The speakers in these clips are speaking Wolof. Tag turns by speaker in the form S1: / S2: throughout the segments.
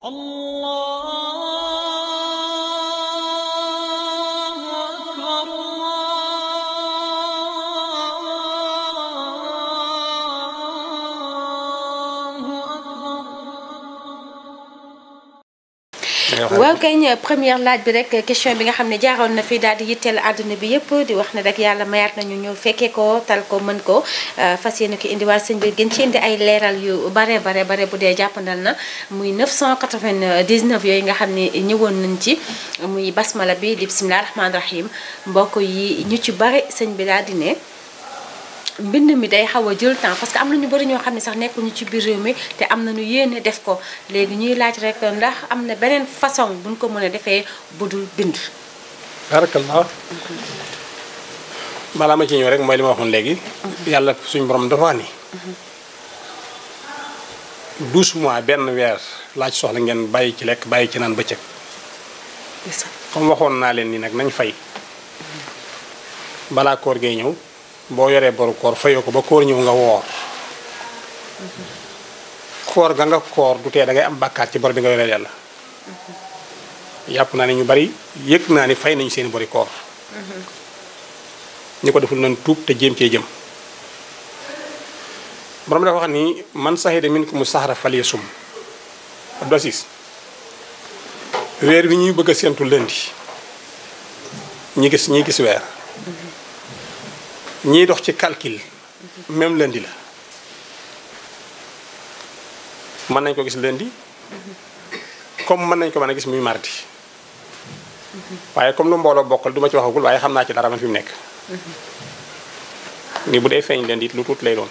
S1: الله أكبر الله أكبر
S2: waaw kay première laaj bi rek question bi nga xam ne jaaroon na fi daal di yitteel àdduna bi yëpp di wax ne rek yàlla mayaat nañu ñu fekkee ko tal ko mën ko fas yéene ko indiwaat sëñ bi gën ci indi ay leeral yu bare bare bare bu dee jàppandal na muy 999 yooyu nga xam ne ñëwoon nañ ci muy basmala bi di bisimilah rahmaani rahim mbokk yi ñu ci bare sëñ bi daal di ne mbind mi day xaw a jël temps parce que am na ñu bëri ñoo xam ne sax nekkuñu ci biir réew mi te am nañu yéene def ko léegi ñuy laaj rek ndax am na beneen façon buñ ko mën a defee budul bind.
S3: barakallah balaa ma ci ñëw rek mooy li ma waxoon léegi. yàlla suñu borom dafa wax ni. 12 mois benn weer laaj soxla ngeen bàyyi ci lekk bàyyi ci naan bëccëg. comme waxoon naa leen ni nag nañ fay. balaa koor gee ñëw boo yoree boru koor fayoo ko ba koor ñëw nga woor. koor ga nga koor du tee da ngay am bàkkaat ci bor bi nga yoree yàlla. yàpp naa ne ñu bari yëg naa ni fay nañu seen bori koor. ñi ko deful nañ tuub te jéem cee jëm. borom dafa wax ni man sahida minkum sahra falyasum Abdou Aziz weer wi ñuy bëgg a séentu lëndi ñi gis ñi gis weer ñiy dox ci calcul même lëndi la mën nañ ko gis lëndi comme mën nañ ko mën a gis muy mardi waaye comme lu mbooloo bokkal du ma ci waxagul waaye xam naa ci dara man fi mu nekk ni bu dee feeñ lëndi it lu tuut lay doon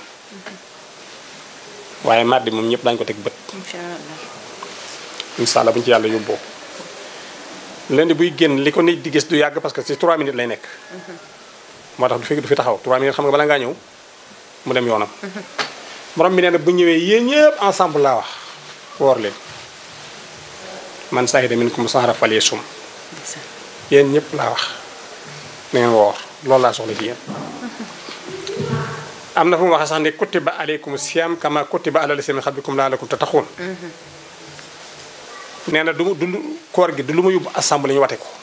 S3: waaye mardi moom ñëpp dañu ko teg bët
S2: incha allah.
S3: incha allah bu ñu ci yàlla yóbboo lëndi buy génn li ko nit di gis du yàgg parce que ci 3 minutes lay nekk moo tax du fi du fi taxaw 3 minutes xam nga bala ngaa ñëw mu dem yoonam borom bi nee na bu ñëwee yéen ñëpp ensemble laa wax woor leen man sahida minkum sahra falyasum yéen ñëpp laa wax na ngeen woor loolu laa soxla ci yéen am na fu mu waxee sax ne kutiba aleykum siyam kama kutiba ala lasina min qablikum laalakum tattaquun nee na du du koor gi du lu ma yóbbu assemblée ñu wate ko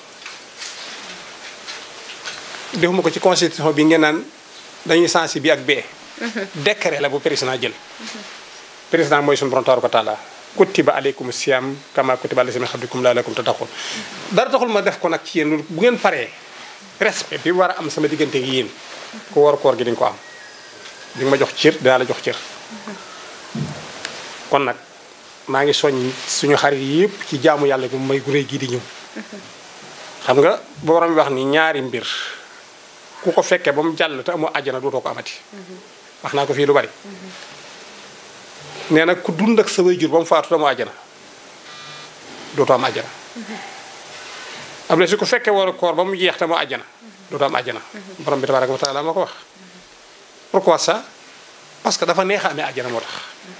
S3: defuma ko ci constitution bi ngeen naan dañuy sensi bi ak bee décret la bu président jël président mooy suñu borom tabaaraka wa taala kutiba aleykum siyam kama kutiba ala lasina min qablikum laalakum tattaquun dara taxul ma def ko nag ci yéen bu ngeen paree respect bi war a am sama diggante gi yéen ku war koor gi di nga ko am di nga ma jox cër dinaa la jox cër kon nag maa ngi soññ suñu xarit yëpp ci jaamu yàlla bu may gu réy gii di ñëw xam nga borom bi wax ni ñaari mbir ku ko fekkee ba mu jàll te amoo àjjana dootoo ko amati wax naa ko fii lu bari nee nag ku dund ak sa waajur ba mu faatu te amoo àjjana dootoo am àjjana am na si ku fekkee war a koor ba mu jeex te amoo àjjana dootoo am àjjana borom bi tabaraka wa taala ma ko wax pourquoi ça parce que dafa neex a amee àjjana moo tax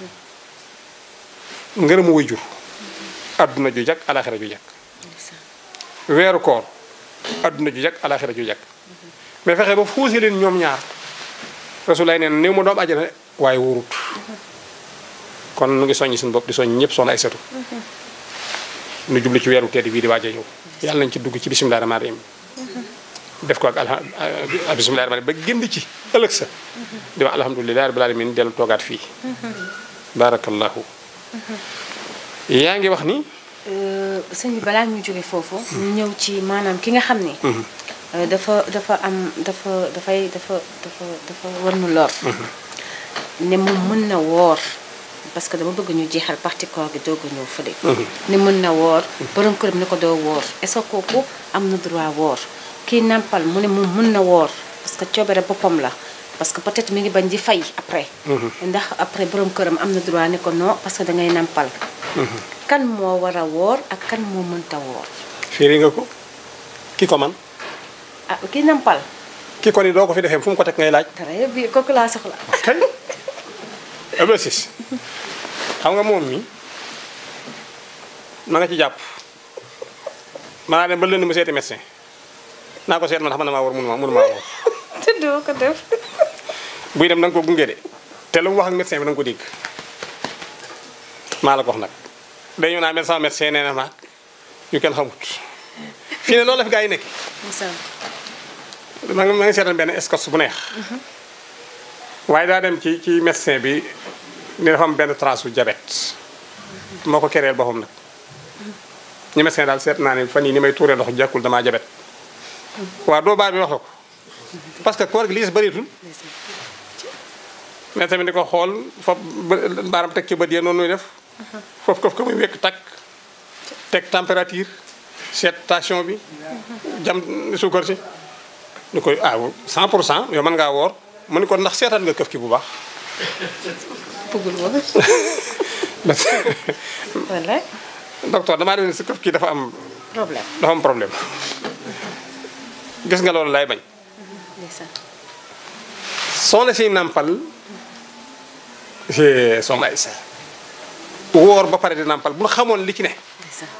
S3: ngërëmu way jur adduna ju jag alaxira ju jag weeru koor adduna ju jag alaxira ju jag mais fexe ba fuuse leen ñoom ñaar rasulay neen néew ma doom àjjana waaye wóorut kon nu ngi soññi suñu bopp di soññ ñëpp soxna ay setu nu jublu ci weeru tedd bii di waaj a ñëw yàlla nañ ci dugg ci bisimilah rahmaani rahim def ko ak alha bisimilah rahmaani ba génn ci ëllëg sa di wax alhamdulilah rabbil alamin dellu toogaat fii barakallahu yaa ngi wax ni
S2: sëñ bi balaa ñu jóge foofu. ñu ñëw ci maanaam ki nga xam ni. dafa dafa am dafa dafay dafa dafa dafa war nu lor. ne moom mën na woor parce que dama bëgg ñu jeexal parti koor gi doog a ñëw fële. ne mën na woor borom këram ne ko doo woor est-ce que kooku am na droit woor kii nampal mu ne moom mën na woor parce que coobere boppam la. parce que peut-être mi ngi bañ di fay après. ndax après borom këram am na droit ne ko non parce que da ngay nampal. kan moo war a woor ak kan moo mënta woor.
S3: firi nga ko ki ko man
S2: ah ki nampal.
S3: ki ko ni doo ko fi defee fu mu ko teg ngay laaj.
S2: très bien kooku laa soxla.
S3: kay Abdou Aziz xam nga moom mi na nga ci jàpp maanaa dem ba lënd mu seeti médecin naa ko seet man xam na maa war mënuma mënuma woor
S2: te doo ko def.
S3: buy dem da nga ko gunge de te lu mu wax ak médecin bi da nga ko dégg maa la ko wax nag dañu naa mel sama médecin nee na maag yu kenn xamut fii ne loolu la fi gaa yi nekk
S2: ndeysaan
S3: ma ngi ma ngi seetaan benn escorte bu neex waaye daa dem ci ci médecin bi ni dafa am benn trace su diabète moo ko kereel boppam nag ñu médecin daal seet naa ne fan yii ni may tuuree ndox jàkkul damaa diabète waaw doo baar bi wax la ko parce que koor gi li des bëreetul
S2: ndeysaan
S3: mais tamit di ko xool foofu bë- baaram teg ci bët yee noonu nuy def foofu kof ko muy wekk takk teg température seet tension bi jam suukar si ñu koy ah 100 pour cent yow mën ngaa woor mu ni ko ndax seetaan nga këf ki bu baax
S2: bëggul woon wallaay
S3: docteur damaa def ne si këf ki dafa am
S2: problème
S3: dafa am problème gis nga loolu lay bañ
S2: ndeysaan
S3: soxna si nàmpal c'est soxna Aïssa woor ba pare di nàmpal bu xamoon li ci ne
S2: ndeysaan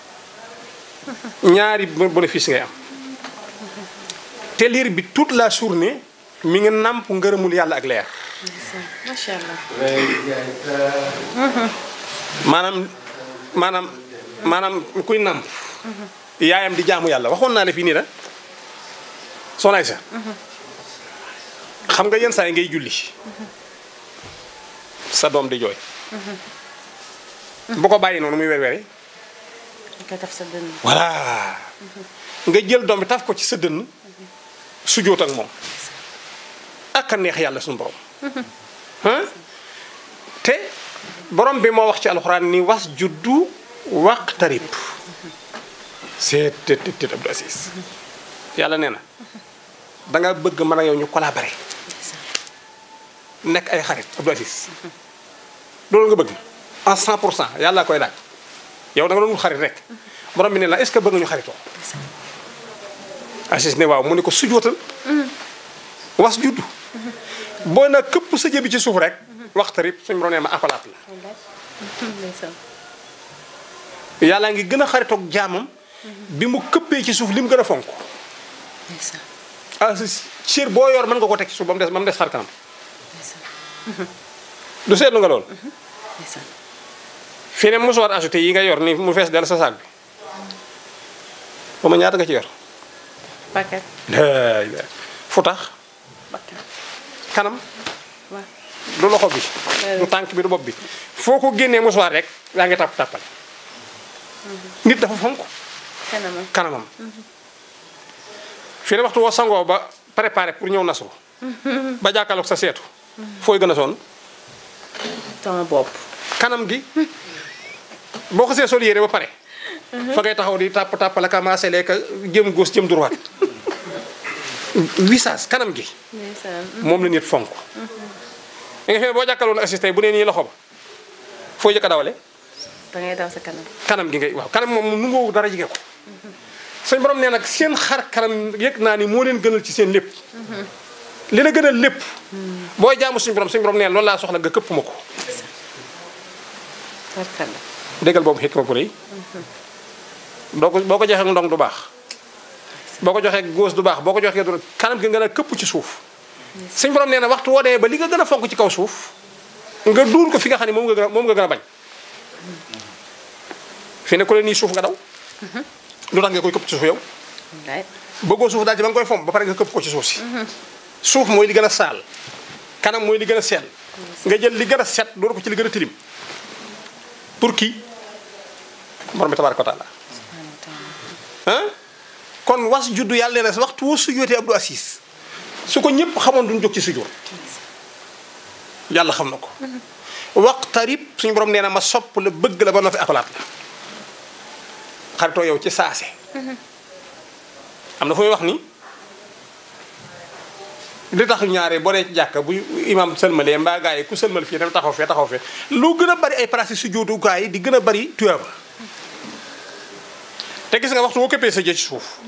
S3: ñaari bénéfice ngay am te liir bi toute la journée mi ngi nàmp ngërëmul yàlla ak leer
S2: ndeysaan macha allah
S3: maanaam maanaam maanaam kuy nàmp yaayam di jaamu yàlla waxoon naa la fii nii la soxna Aïssa xam nga yenn saa yi ngay julli sa doom di jooy bu ko bàyyi noonu muy wer weri
S2: ñu koy taf sa dënn
S3: voilà nga jël doom bi taf ko ci sa dënn sujjóot ak moom ak a neex yàlla suñu borom ah te borom bi moo wax ci alxuraan ni was juddu waqtarib c'est tet tet tet Abdou Aziz yàlla nee na da nga bëgg mën a yow ñu collaborer nekk ay xarit Abdou Aziz loolu nga bëgg en 100 pour cent yàlla koy laaj yow da nga doon wut xarit rek borom bi ne la est-ce que bëgg nga ñu xaritoo Aziz ne waaw mu ne ko sujootal was juddu boo na këpp sa jëbi ci suuf rek waxtarib suñu borom nee ma appalaat la
S2: wallaay ndeysaan
S3: yàlla ngi gën a xaritoog jaamam bi mu këppee ci suuf li mu gën a fonk
S2: ndeysaan
S3: ah cër boo yor mën nga ko teg ci suuf ba mu des ba mu des xar kanam
S2: ndeysaan
S3: du seetlu nga loolu
S2: ndeysaan
S3: fii ne musuwaat ajouté yi nga yor ni mu fees dell sa saag bi ba ma ñaata nga ci yor
S2: paquet
S3: laay laay fu tax
S2: bakkan
S3: kanam
S2: waaw
S3: du loxo bi du tànk bi du bopp bi foo ko génnee musuwaat rek yaa ngi tàpp tàppal nit dafa fonk
S2: kanamam
S3: kanamam fii ne waxtu woo sangoo ba préparé pour ñëw nasu ba jàkkaarloog sa seetu fooy gën a sonn
S2: sama bopp
S3: kanam gi boo ko see sol yére ba pare fa ngay taxaw di tàpp tàpp la commencé lekk jëm gauche jëm droite visage kanam gi
S2: ndeysaan
S3: moom la nit fonk da nga fi ne boo jàkkaarloon assisté bu nee nii loxo ba foo jëkk a dawale
S2: da ngay daw sa kanam
S3: kanam gi ngay waaw kanam moom nu ngoo dara jige ko suñ borom nee nag seen xar kanam yëg naa ni moo leen gënal ci seen lépp li la gënal lépp booy jaamu suñ borom suñ borom nee loolu laa soxla nga këpp ma ko
S2: tarkalla
S3: déggal boobu xikma bu rëy doo ko boo ko joxee ndong du baax boo ko joxee góos du baax boo ko joxee du kanam gi nga ne këpp ci suuf suñ borom nee na waxtu woo dee ba li nga gën a fonk ci kaw suuf nga duur ko fi nga xam ne moom nga gën a moom nga gën a bañ fi ne ku leen nii suuf nga daw lu tax nga koy këpp ci suuf yow
S2: wallaay
S3: bëggoo suuf daal ci ba nga koy fomp ba pare nga këpp ko ci suuf si suuf mooy li gën a saal kanam mooy li gën a seel nga jël li gën a set dóor ko ci li gën a tilim pour kii borom bi tabaaraka wa taala
S2: subhanahu wa taala
S3: ah kon was juddu yàlla nee na waxtu woo sujjootee Abdou Assis su ko ñëpp xamoon duñ jóg ci sujjoot yàlla xam na ko waqtarib suñu borom nee na ma sopp la bëgg la ba noppi appalaat la xaritoo yow ci saase am na fu muy wax ni li tax ñaare boo dee ci jàkka bu imam sëlmalee mbaa gaa yi ku sëlmal fii dem taxaw fee taxaw fee lu gën a bari ay place su jootukaay yi di gën a bari tuyaaba te gis nga waxtu boo këppee sa jë ci suuf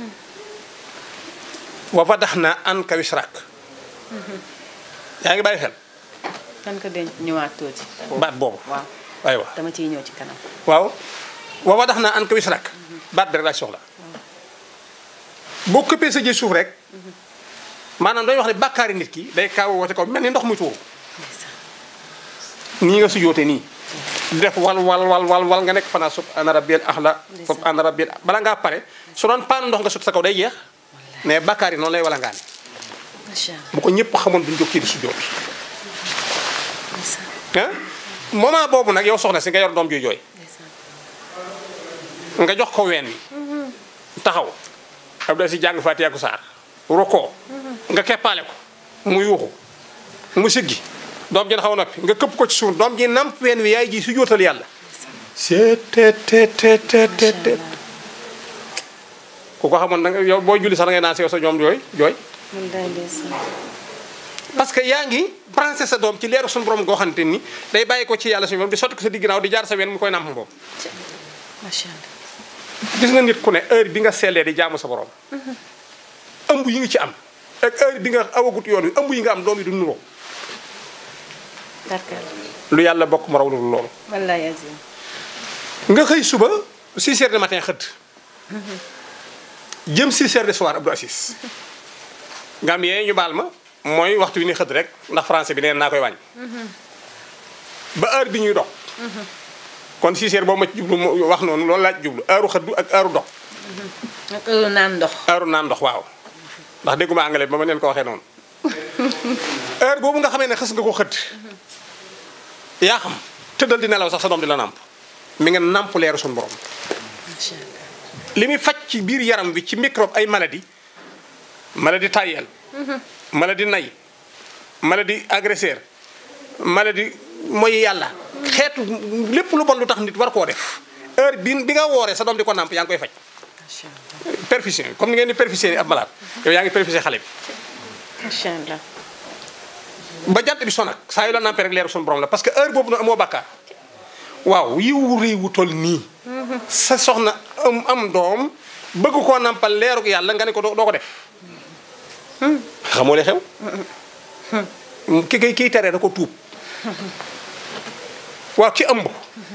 S3: wa fadaxna anka wisrak yaa ngi bàyyi xel
S2: kan ko denc ñëwaat tuuti
S3: baat boobu
S2: waaw
S3: aywa
S2: dama ciy ñëw ci kanam
S3: waaw wa fadaxna anka wisrak baat bi rek laa soxla boo këppee sa jë ci suuf rek maanaam dañuy wax ne bàkkaari nit ki day kaaw woote ko mel ni ndox muy tuuru
S2: ndeysaan
S3: nii nga sujoote nii def wal wal wal wal wal nga nekk fanaa subhaana rabbil ahla subhaana rabbil bala ngaa pare su doon paan ndox nga sut sa kaw day jeex mais bakkaar yi noonu lay wala ngaan
S2: macha allah
S3: bu ko ñëpp xamoon duñ jóg kii di sujjóot
S2: ndeysaan
S3: ah moment boobu nag yow soxna si nga yor doom juy jooy
S2: ndeysaan
S3: nga jox ko ween wi taxaw Abdou si jàng Fatiha ku saar roko nga keppaale ko mu yuuxu mu siggi doom ji na xaw a noppi nga këpp ko ci suuf doom ji namp ween wi yaay ji su jootal yàlla seet te te te te te te ku ko xamoon da nga yow boo julli sax da ngay naan si yow sa ñoom jooy jooy
S2: wallaay ndeysaan
S3: parce que yaa ngi branché sa doom ci leeru suñu borom goo xamante ni day bàyyi ko ci yàlla suñu borom di sotti ko sa digg ginnaaw di jaar sa ween mu koy namp boobu
S2: macha allah
S3: gis nga nit ku ne heure bi nga sellee di jaamu sa borom ëmb yi nga ci am ak heure bi nga awagut yoon wi ëmb yi nga am doom yi du nuroo
S2: d'accord
S3: lu yàlla bokk mu raw lu loolu
S2: wallaay azim
S3: nga xëy suba 6 heures du matin xëdd jëm 6 heures de soir Abdou Assis nga am yee ñu baal ma mooy waxtu wi ni xëdd rek ndax français bi neen naa koy wàññi ba heure bi ñuy dox kon 6 heures boobu ma ci jublu mu wax noonu loolu laa ci jublu heure xëddu ak heure dox
S2: nag heure naan ndox
S3: heure naan ndox waaw ndax dégguma anglais ba ma leen ko waxee noonu heure boobu nga xamee ne xës nga ko xëdd yaa xam tëddal di nelaw sax sa doom di la nàmp mi nga nàmp leeru suñu borom
S2: macha allah
S3: li muy faj ci biir yaram bi ci microbe ay maladie maladie tayel maladie nay maladie agresseur maladie mooy yàlla xeetu lépp lu bon lu tax nit war koo def heure bi bi nga wooree sa doom di ko nàmp yaa ngi koy faj
S2: macha allah
S3: perfusion comme ni ngeen di perfuser ab malade yow yaa ngi perfuser xale bi
S2: macha allah
S3: ba jant bi sonak saa yu la nampé rek leeru suñu borom la parce que heure boobu nag amoo bàkkaar waaw yiwu réew wu toll nii sa soxna am am doom bëgg koo nampal leeruk yàlla nga ne ko doo doo ko def xamoo li xew ki kay kiy teree da ko tuub waaw ki ëmb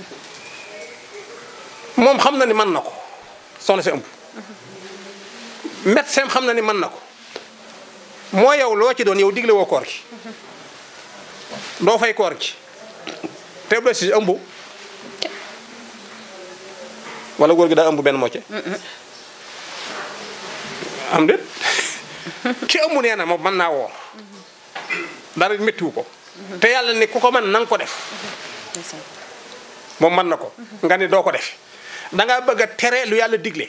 S3: moom xam na ni mën na ko soxna si ëmb médecin xam na ni mën na ko moo yow loo ci doon yow digle woo koor gi doo fay koor gi te bu si ëmb wala góor gi daa ëmb benn mocce am déet ki ëmb nee na moom mën naa woor dara méttiwu ko te yàlla ne ku ko mën na nga ko def
S2: ndeysaan
S3: moom mën na ko nga ni doo ko def dangaa bëgg a tere lu yàlla digle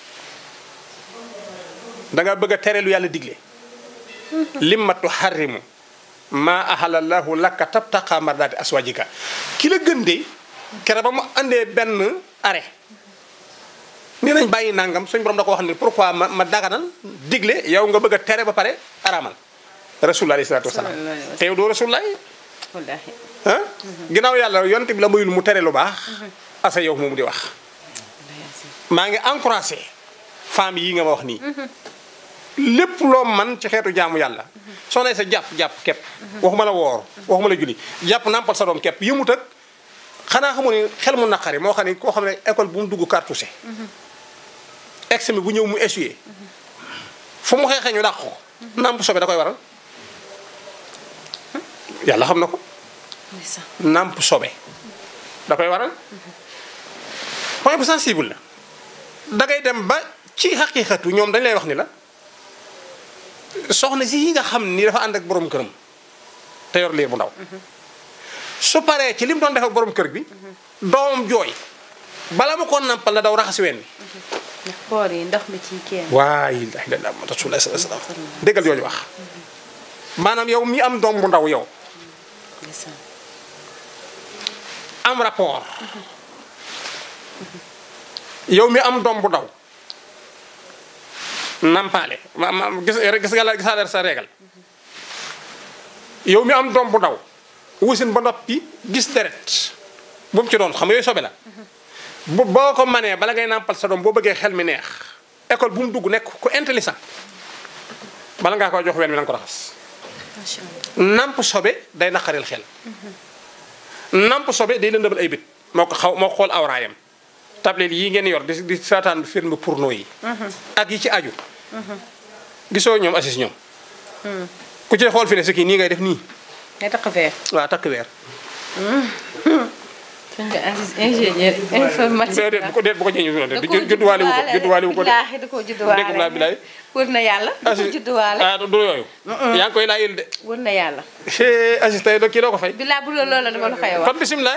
S3: dangaa bëgg a tere lu yàlla digle limmatu xarrimu ma ahalallahu laka tabtaqa mardaati aswajika ki la gën de kere ba mu andee benn arrêt nee nañ bàyyi nangam suñ borom da ko wax ni pourquoi ma ma daganal digle yow nga bëgg a tere ba pare araamal rasulullah alayhi salaatu wasalaam
S2: Sallallahu alayhi wa sallam.
S3: te yow doo rasulullah
S2: wallaahi
S3: ah ginnaaw yàlla yonent bi la mayul mu tere lu baax asa yow moomu di wax
S2: wallaahi azim
S3: maa ngi encouragé femmes yi nga ma wax nii lépp loo man ci xeetu jaamu yàlla soo nee sa jàpp jàpp kepp waxuma la woor waxuma la julli jàpp nàmpal sa doom kepp yëmut ak xanaa xamu ne xel mu naqari moo xam ne koo xam ne école bu mu dugg cartouché examen bu ñëw mu essuyé fu mu xeexee ñu dàq ko nàmp sobe da koy waral yàlla xam na ko
S2: ndeysaan
S3: nàmp sobe da koy waral point bu sensible la da ngay dem ba ci xaqiiqatu ñoom dañ lay wax ni la soxna si yi nga xam ni dafa ànd ak borom këram te yor liir bu ndaw su paree ci li mu doon def ak borom kër bi doomam jooy bala ma ko nampal na daw raxasi ween wi
S2: ndax koor yi ndox mi ci kenn
S3: waay la ilaha illallah rasulullah sallallahu alayhi wasallam déggal jooju wax maanaam yow mi am doom bu ndaw yow
S2: ndeysaan
S3: am rapport yow mi am doom bu ndaw nampaale ma ma gis gis nga la gisaale sa régal yow mi am doom bu ndaw wusin ba noppi gis deret bu mu ci doon xam nga yooyu sobe la bu boo ko manee bala ngay nampal sa doom boo bëggee xel mi neex école bu mu dugg nekk ku intelligent bala ngaa koy jox ween wi na nga ko raxas
S2: macha allah
S3: namp sobe day naqaril xel namp sobe day lëndëmal ay bët moo ko xaw moo ko xool awraayam tablette yi ngeen yor di di saataan film porno yi ak yi ci aju gisoo ñoom assis ñoom ku ci xool fi ne si kii nii ngay def nii
S2: ngay tax fee
S3: waaw takk weer
S2: sëñ bi Aziz ingénieur informatique
S3: déedéet bu ko déet bu ko jëñu noonu de judduwaale wu ko judduwaale wu ko de
S2: billaahi da koo judduwaale
S3: dégg naa bilaay
S2: wër na yàlla da ko
S3: Aziz
S2: judduwaale
S3: ah du yooyu yaa ngi koy laajal de
S2: wër na yàlla
S3: cee Aziz tey doo kii doo ko fay
S2: billaahi bu loolu la dama la koy wax
S3: kon bisimilah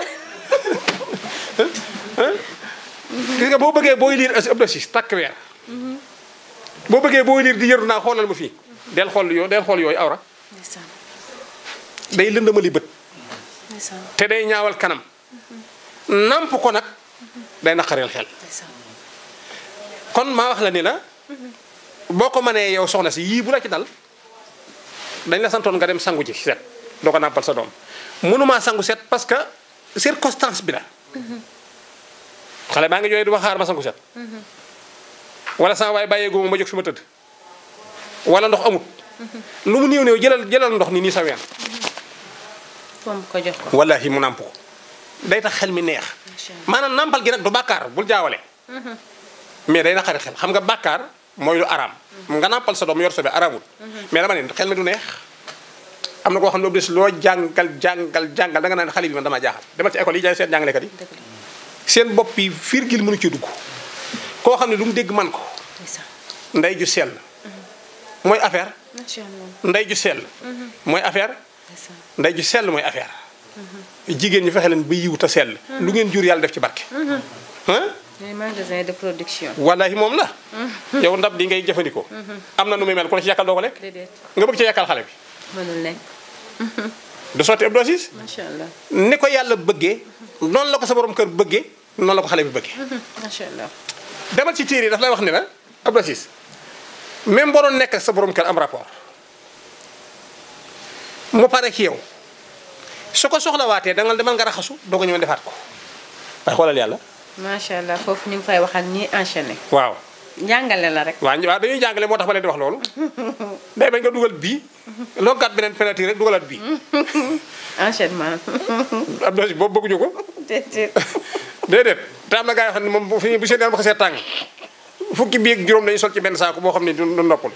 S3: gis nga boo bëggee booy liir asi ëpp na siis takk weer boo bëggee booy liir di yëru naa xoolal ma fii del xool yoo del xool yooyu awra
S2: ndeysaan
S3: day lëndamali bët
S2: ndeysaan
S3: te day ñaawal kanam namp ko nag day naqareel xel
S2: ndeysaan
S3: kon maa wax la ni la boo ko mënee yow soxna si yii bu la ci dal dañ la santoon nga dem sangu ji set doo ko nàmpal sa doom mënumaa sangu set parce que circonstance bi la xale baa ngi jooy du ma xaar ma sangu set wala sama waay bàyyee góoma ma jóg fi ma tëdd wala ndox amut lu mu néew néew jëlal jëlal ndox ni nii sa ween
S2: foom ko jox ko
S3: wallahi mu nàmp ko day tax xel mi neex
S2: Macha Allah.
S3: maanaam nàmpal gi nag du bàkkaar bul jaawale mais day naqari xel xam nga bàkkaar mooy lu araam nga nàmpal sa doom yor sobe araamul mais dama ne xel mi du neex am na koo xam ne obligé loo jàngal jàngal jàngal da nga naan xale bi man damaa jaaxal demal ci école yi jaay seen jàngalekat yi
S2: dëgg la
S3: seen bopp yi virgule mënu ci dugg koo xam ne lu mu dégg man ko
S2: ndeysaan
S3: ndey ju sell mooy affaire
S2: macha allah
S3: ndey ju sell mooy affaire
S2: ndeysaan
S3: ndey ju sell mooy affaire jigéen ñi fexe leen ba yiw te sell lu ngeen jur yàlla def ci barke ah
S2: ñooy magasin de production
S3: wallahi moom la yow ndab li ngay jëfandikoo am na nu muy mel ku la ci yàkkal doo ko lekk
S2: déedéet
S3: nga bëgg ci yàkkal xale bi
S2: mënul nekk
S3: du sotti ab dosis
S2: macha allah
S3: ni ko yàlla bëggee noonu la ko sa borom kër bëggee noonu la ko xale bi bëggee
S2: macha allah
S3: demal ci téere yi daf lay wax ni la ab dosis même boo doon nekk ak sa borom kër am rapport mu pare ci yow su ko soxlawaatee dangal demal nga raxasu doo ko ñëw defaat ko waaye xoolal yàlla
S2: macha allah foofu ñu ngi fay waxal ñi enchaîné
S3: waaw
S2: njàngale la rek
S3: waaw waaw dañuy jàngale moo tax ma leen di wax loolu day bañ nga dugal bii loo gàtt beneen penalty rek dugalaat bii
S2: enchaînement
S3: ab dosis boobu bëgguñu ko
S2: déedéet
S3: déedéet te am na gaa yoo xam ne moom bu fi bu seen yaram bu xasee tàng fukki bii ak juróom dañuy sol ci benn saako boo xam ne du du noppul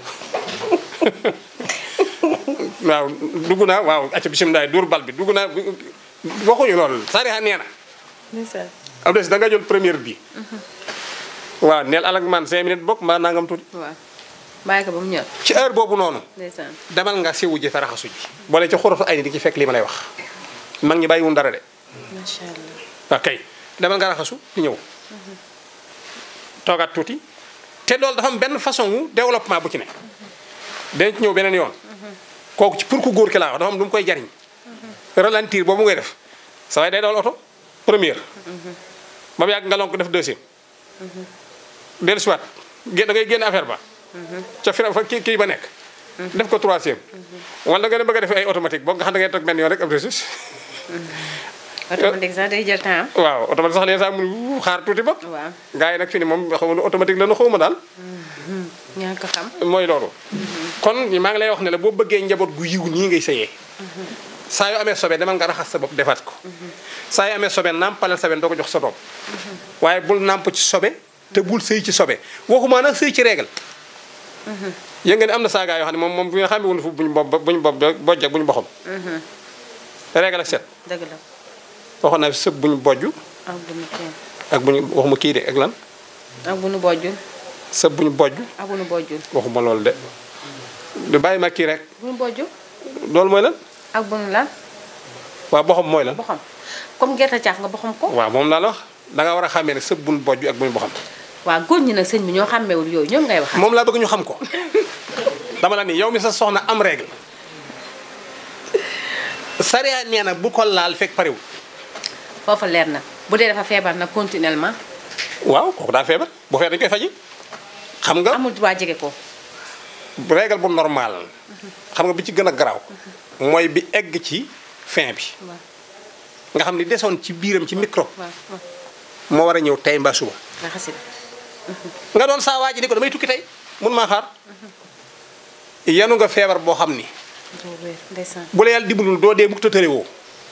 S3: waaw dugg naa waaw acca bisimilah dóor bal bi dugg naa waxuñu loolu sariya nee na
S2: ndeysaan
S3: am des da nga jël première bi waaw neel alak man cinq minutes bokk mbaa nangam tuuti
S2: waaw bàyyi ko ba mu ñor
S3: ci heure boobu noonu
S2: ndeysaan
S3: demal nga siwu ji fa raxasu ji boole ci xuratu ay ni di ci fekk li ma lay wax mag ñi bàyyiwun dara de
S2: macha allah
S3: waaw kay demal nga raxasu di ñëw toogaat tuuti te loolu dafa am benn façon wu développement bu ci ne dañ ci ñëw beneen yoon kooku ci pour ku góor ki laa wax dafa am lu mu koy jariñ ralentir boobu ngay def sa waay day dawal oto première ba mu yàgg nga lonk def deuxième dellu siwaat gén da ngay génn affaire ba ca fi fa kii kii ba nekk def ko troisième wala nga ne bëgg a def ay automatique boo nga xam da ngay toog benn yoon rek ab resus
S2: automatique sax day jël temps
S3: waaw automatique sax leen sax mu xaar tuuti ba
S2: waaw
S3: gars yi nag fi ni moom xaw ma automatique la nu xaw ma daal
S2: ñaa ko xam
S3: mooy loolu kon maa ngi lay wax ne la boo bëggee njaboot gu yiw nii ngay sëyee saa yoo amee sobe demal nga raxas sa bopp defaat ko saa yoo amee sobe nàmpalal sa benn doo ko jox sa doom waaye bul nàmp ci sobe te bul sëy ci sobe waxuma nag sëy ci régal yéen nga ne am na saa gaa yoo xam ne moom moom bu nga xam ne wunu fu buñu bob buñu bob bojj ak buñu boxam régal ak set
S2: dëgg la
S3: waxoon naa sëb buñu bojj
S2: ak bu nu kenn
S3: ak buñu waxuma kii de ak lan
S2: ak bu nu bojjul
S3: sëb buñu bojj
S2: ak bu nu bojjul
S3: waxuma loolu de du bàyyi ma kii rek
S2: bu nu bojjul
S3: loolu mooy lan
S2: ak bu nu lan
S3: waaw boxam mooy lan
S2: boxam comme gerte caaf nga boxam ko
S3: waaw moom laa la wax da nga war a xàmmee ne sëb buñ bojj ak buñu boxam
S2: waaw góor ñi nag sëñ bi ñoo xàmmeewul yooyu ñoom ngay wax
S3: moom laa bëgg ñu xam ko dama la ni yow mi sa soxna am règle sariya nee na bu ko laal fekk pariwul
S2: foofa leer na bu dee dafa feebar nag continuellement
S3: waaw kooku daa feebar bu feebar dañu koy faji xam nga
S2: amul droit jege ko
S3: règle bu normal xam nga bi ci gën a garaaw mooy bi egg ci fin bi
S2: waaw
S3: nga xam ni desoon ci biiram ci microbe
S2: waaw waaw
S3: moo war a ñëw tey mbaa suba
S2: raxasit
S3: nga doon saa waa ji ni ko damay tukki tey mun maa xaar yanu nga feebar boo xam ni
S2: doo wér ndeysaan
S3: bu la yàlla dimbalul doo dee mukk ta tëre woo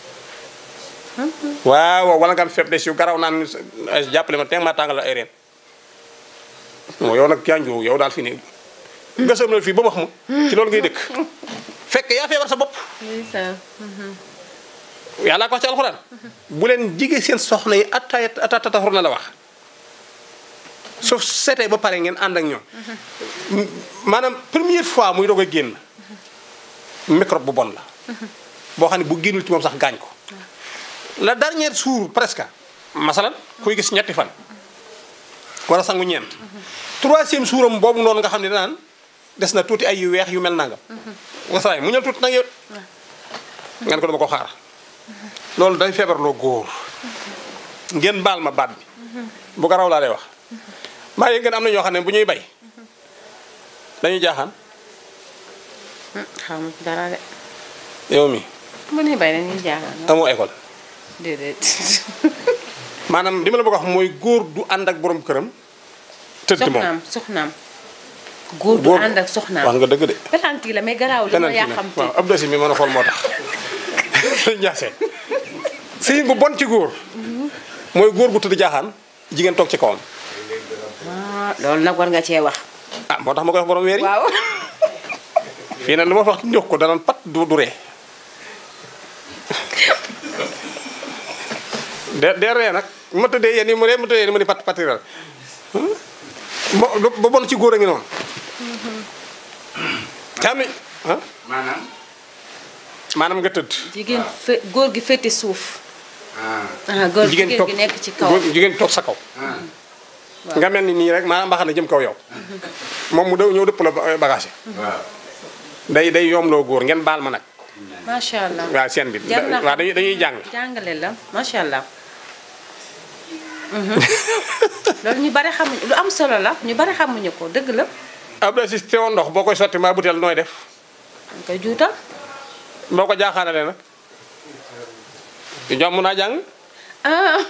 S3: waaw wala nga am faiblesse yu garaw naan ay jàppale ma teg maa tàngal ay reen moo yow nag yanjoo yow daal fi ni gësam na fii ba wax ma ci loolu ngay dëkk fekk yaa feebar sa bopp
S2: ndeysaan
S3: yàlla ko wax ci alxuraan bu leen jige seen soxna yi attaaya attatataxur na la wax su seetee ba pare ngeen ànd ak ñoom maanaam première fois muy doog a génn microbe bu bon la boo xam ne bu génnul ci moom sax gaañ ko la dernière jour presque masalan kuy gis ñetti fan wala sangu ñeent troisième suuram boobu noonu nga xam ne danaan des na tuuti ay yu weex yu mel nangam wasaay mu ñëw tuuti nag yow ngeen ko dama ko xaar loolu day feebarloo góor ngeen baal ma baat bi bu ko raw laa lay wax maa yëg ngeen am na ñoo xam ne bu ñuy bay dañuy jaaxaan
S2: xaw ma dara de
S3: yow mi
S2: mu ne bay dañuy jaaxal
S3: amoo école
S2: déedéet
S3: maanaam li ma la bëgg a wax mooy góor du ànd ak borom këram tëdd moom
S2: soxnaam soxnaam góor du
S3: góor
S2: ànd ak
S3: wax
S2: soxnaam
S3: nga dëgg de
S2: penalty la mais garaaw li ma
S3: penalty
S2: yaa
S3: la
S2: xam te
S3: waaw ab dosi mi mën a xool moo tax njaase sëyin bu bon ci góor mooy góor gu tëdd jaaxaan jigéen toog ci kawam
S2: ah loolu nag war nga cee wax
S3: ah moo tax ma koy wax borom weer yi
S2: waaw
S3: fii nag lu ma fa wax ñox ko danaan pat du du ree de de ree nag ma tëddee yéen yi mu ree ma tëddee yéen mu ni pat patiral ba ba bon ci góor a ngi noonu te am ni ah
S4: maanaam
S3: maanaam nga tëdd
S2: jigéen fe góor gi féete suuf
S4: ah
S2: ah góor
S3: jigéen
S2: jigéen
S3: toog
S2: gi nekk ci kaw
S3: góor- jigéen toog sa kaw
S4: ah
S3: nga mel ni nii rek maanaam mbaxana jëm kaw yow moom mu daw ñëw dëpp la ba- bagage
S4: waaw
S3: day day yoomloo góor ngeen baal ma nag
S2: macha allah
S3: waaw seen bi
S2: jar na
S3: waaw dañuy dañuy jàng
S2: jàngale la macha allah Mhm. loolu ñu bari xamuñu lu am solo la ñu bari xamuñu ko dëgg la
S3: Abdou Aziz teewoon ndox boo koy sotti maa butéel nooy def
S2: dañ koy juutal
S3: boo ko jaaxaanalee nag jom mun naa jàng
S2: ah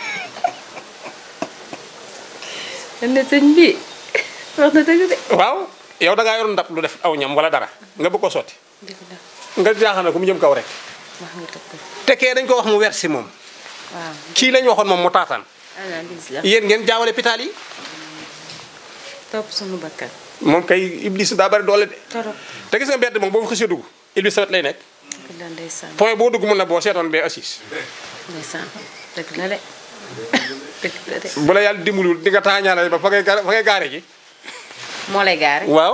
S2: ne sëñ bi wax na dëgg de
S3: waaw yow da ngaa yor ndab lu def aw ñam wala dara nga bëgg ko sotti
S2: dëgg la
S3: nga jaaxaana ko mu jëm kaw rek
S2: wax nga dëgg
S3: te kee dañ ko wax mu weer si moom
S2: waaw
S3: kii lañ waxoon moom mu taataan
S2: analyse la
S3: yéen ngeen jaawale pitaal yi
S2: topp suñu bakkan
S3: moom kay iblis daa bari doole de
S2: torop
S3: te gis nga mbedd moom boo fa xësee dugg iblis sawet lay nekk
S2: dëgg la ndeysaan
S3: point boo dugg mun na boo seetoon bee assis
S2: ndeysaan dëgg la de dëgg la de
S3: bu la yàlla dimbalul di nga taañaale ba fa ngay gar- fa ngay gaare ji
S2: moo lay gaare
S3: waaw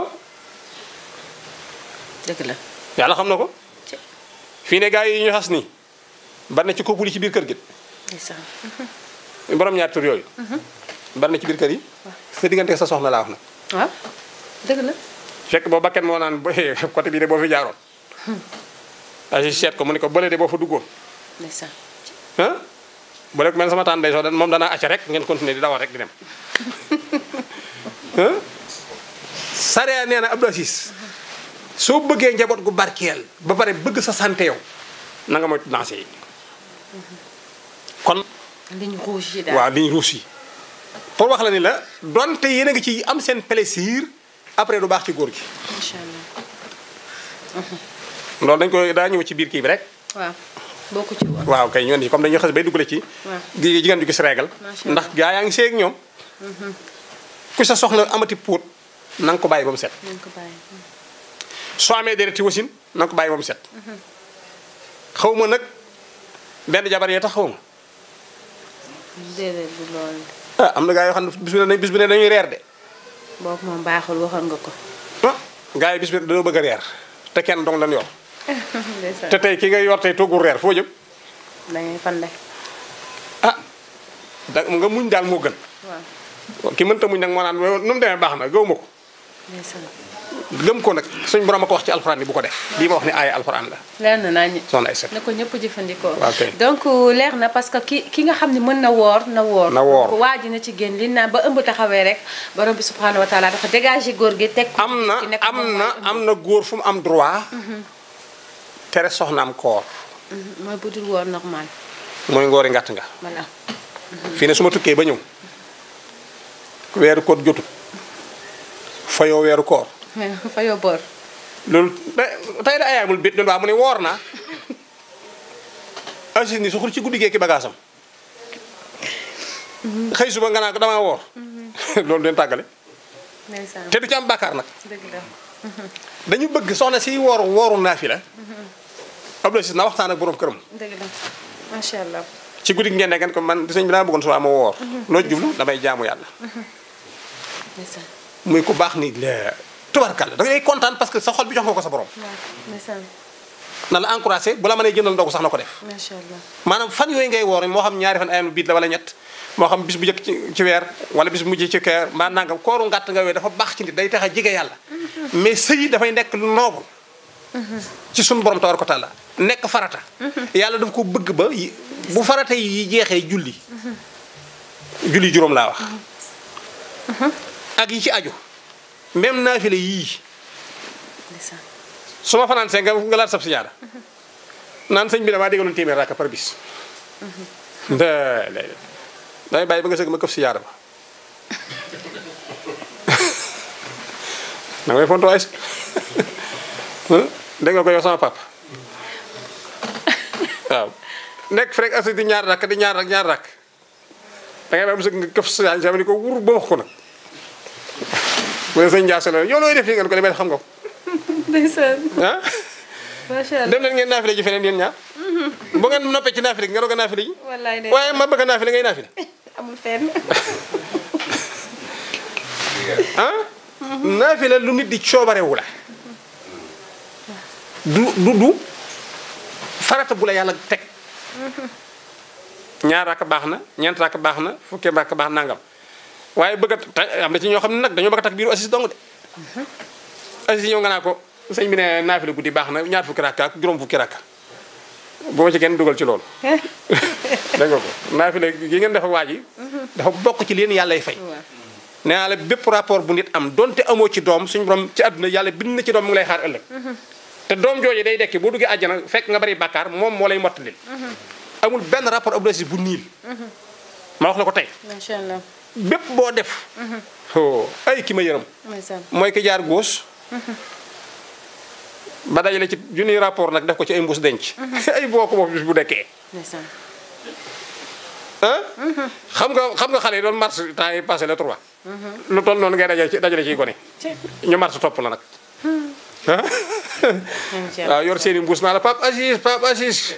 S2: dëgg la
S3: yàlla xam na ko
S2: ci
S3: fii ne gars yi ñu xas nii bari na ci couple yi ci biir kër gi
S2: ndeysaan
S3: borom ñaar tur yooyu bari na ci biir kër yi sa diggante sa soxna laa wax nag
S2: waaw dëgg la
S3: fekk boo bakken moo naan ba côté bii de boo fi jaaroon asi seet ko mu ne ko bële de boo fa duggoon
S2: ndeysaan
S3: ah bële ko mel sama taan day soo moom danaa acca rek ngeen continuer di dawal rek di dem ah sarea nee na Abdou Aziz soo bëggee njaboot gu barkeel ba pare bëgg sa santé yow na nga moytu danse yi kon
S2: liñ rouge yi daal
S3: waaw liñ ruus yi pour wax la ni la donte yéen a ngi ci am seen plaisir après du baax ci góor gi
S2: macha allah
S3: loolu dañ koy daa ñëw ci biir kii bi rek
S2: waaw bokku ci woon
S3: waaw kay ñoon yi comme dañuy xas bay duggale ci
S2: waaw
S3: gi jigéen ju gis régal
S2: Macha
S3: ndax gaa yaa ngi seeg ñoom ku sa soxna amati puut na nga ko bàyyi ba mu set
S2: nañ ko bàyyi
S3: soo amee dereti wasin na nga ko bàyyi ba mu set xaw ma nag benn jabar yee tax xaw ma
S2: déedéet bu loolu
S3: ah am na gaa yoo xam ne bis bi ne bis bi ne dañuy reer de
S2: boobu moom baaxul waxoon nga ko
S3: ah gaa yi bis bi dañoo bëgg a reer te kenn dong lañ yor
S2: ndeysaan
S3: te tey ki nga yor tey toggul reer foo jëm
S2: dañuy fande
S3: ah da nga muñ daal moo gën
S2: waaw
S3: ki mënta muñ nag moo naan nu mu demee baax na gëw ma ko
S2: ndeysaan
S3: gëm ko nag suñ borom a ko wax ci alxuraan ni bu ko def lii ma wax ni aaya alxuraan la
S2: leer na naa ñi
S3: soxna ay set
S2: na ko ñëpp jëfandikoo
S3: Waaw kay.
S2: donc leer na parce que ki ki nga xam ne mën na woor na woor
S3: Na woor.
S2: Donc, waa ji na ci génn li naan ba ëmb taxawee rek borom bi subhanahu wa taala dafa dégagé góor gi teg ko
S3: am na
S2: ki nekk
S3: am
S2: moom
S3: na
S2: mooy ëmb.
S3: am na góor fu mu am droit tere soxnaam koor
S2: Mhm, mooy bu dul woor normal
S3: mooy ngoori ngàtt nga
S2: voilà
S3: fii ne su ma tukkee ba ñëw weeru koor jotut fayoo weeru koor
S2: fa yoo boor
S3: loolu da- tey da ayaamul bit doon waa mu ne woor naa Aziz ni su xul ci guddi gee ki bagaasam xëy suba nga naa ko damaa woor loolu leen tàggale
S2: ndeysaan
S3: te du ci am bàkkaar nag
S2: dëgg la
S3: dañu bëgg soxna si woor wooru naa fi la Abdou Aziz na waxtaan ak borom këram
S2: dëgg la macha allah.
S3: ci guddi gi ngeen ne ngeen ko man sëñ bi dama bëggoon suba ma woor loo jublu damay jaamu yàlla
S2: ndeysaan
S3: muy ku baax ni la tubarkalla da ngay kontaan parce que sa xol bi jox nga ko sa borom
S2: waaw ndeysaan
S3: na la encouragé bu la mënee jëndal ndogu sax na ko def
S2: macha allah.
S3: maanaam fan yooyu ngay woor moo xam ñaari fan ayam biit la wala ñett moo xam bis bu njëkk ci ci weer wala bis bu mujj ci keer mbaa nangam kooru ngàtt nga wee dafa baax ci nit day tax a jege yàlla mais sëy dafay nekk lu noobu ci sun borom tabaraka wa taala nekk farata yàlla daf ko bëgg ba yi- bu farata yi jeexee julli julli juróom laa wax ak yi ci aju même naafile yii
S2: ndeysaan
S3: su ma fanaan see nga nga laat sab si jaada naan sëñ bi damaa déggaloon téeméer rakka par bis da lay damay bàyyi ba nga sëgg ma këf si jaada ba da ngay fonto ay dégg nga ko yow sama papa waaw nekk fi rek asi di ñaar rakk di ñaar rak ñaar rakk da ngay bàyyi ba sëgg nga këf si jaada sama ni ko wur ba wax ko nag bu dee sëñ Ndiass la yow looy def fii ngeen ko demee xam nga ko
S2: ndeysaan
S3: ah
S2: macha allah.
S3: dem leen ngeen naafile ji feneen yéen ñaar bu ngeen noppee ci naafile gi nga doog a naafile ji
S2: wallaay de
S3: waaye ma bëgg a naafile ngay naafile
S2: amul fenn.
S3: ah naafile lu nit di coobarewu la du du du farata bu la yàlla teg ñaar rakk baax na ñeent rakk baax na fukki rakk baax nangam waaye bëgg a ta- am na ci ñoo xam ne nag dañoo bëgg a takk biiru assis dong de assis ñëw nga naa ko sëñ bi ne naafile guddi baax na ñaar fukki rakk ak juróom fukki rakk bu ma ci kenn dugal ci loolu dégg nga ko naafile gi ngeen def ak waa ji dafa bokk ci leen yàllay fay
S2: waaw
S3: nee naa la bépp rapport bu nit am donte amoo ci doom suñu borom ci àdduna yàlla bind na ci doom mu ngi lay xaar ëllëg te doom jooju day dekki boo duggee àjjana fekk nga bari bàkkaar moom moo lay mottalil amul benn rapport Abdou Aziz bu niil ma wax la ko tey
S2: macha allah.
S3: bépp boo def oh ay ki ma yërëm
S2: ndeysaan
S3: mooy ki jaar gauche ba dajale ci junniy rapport nag def ko ci ay mbuus denc ay boo ko moom bis bu dekkee
S2: ndeysaan
S3: ah xam nga xam nga xale yi doon mars temps yi passé le 3 lu toll noonu ngay dajale ci dajale ciy gone ñu mars topp la nag ah
S2: macha allah.
S3: waaw yor seen i mbuus naa la Pape Aziz Pape Aziz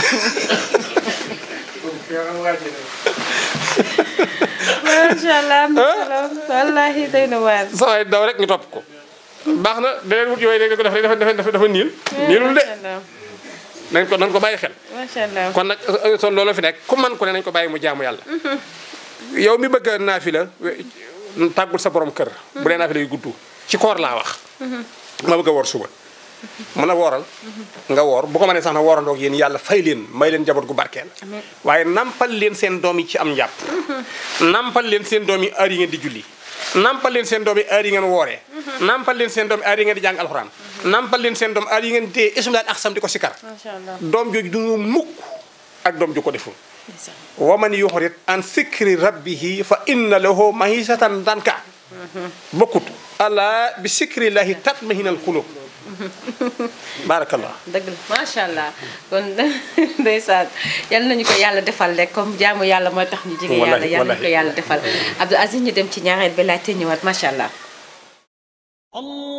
S2: macha allah am na solo wallaahi day na waar.
S3: saa waay daw rek ñu topp ko baax na deneen wut yooyu rek ko def rek dafa dafa dafa niil niilul de
S2: macha allah
S3: nañ ko nañ ko bàyyi xel
S2: macha allah.
S3: kon nag son loolu fi nekk ku man ko ne nañ ko bàyyi mu jaamu yàlla yow mi bëgg a naafila tàggul sa borom kër bu dee naafila yu gudd ci koor laa wax ma bëgg a woor suba mën a wooral nga woor bu ko mënee sax na woorandoog yéen yàlla fay leen may leen jaboot gu barkeel
S2: Amiin.
S3: waaye nampal leen seen doom yi ci am njàpp nampal leen seen doom yi heure yi ngeen di julli nampal leen seen doom yi heure yi ngeen wooree nampal leen seen doom yi heure yi ngeen di jàng alxuraan nampal leen seen doom heure yi ngeen di téye ismulaal ak sam di ko sikar
S2: macha allah.
S3: doom jooju du mu mukk ak doom ju ko deful
S2: ndeysaan
S3: wa man yuxrit an sikri rabbihi fa inna lahu mahisatan danka bokkut ala bi sikrillahi tatmahinal xulub barakallah
S2: dëgg la macha allah kon ndeysaan yal nañu ko yàlla defal rek comme jaamu yàlla mooy tax ñu jege yàlla
S3: Wallahi,
S2: yal nañu ko
S3: wallahi.
S2: yàlla defal Abdou Aziz ñu dem ci ñaareel bi laajte ñëwaat macha allah.
S1: الله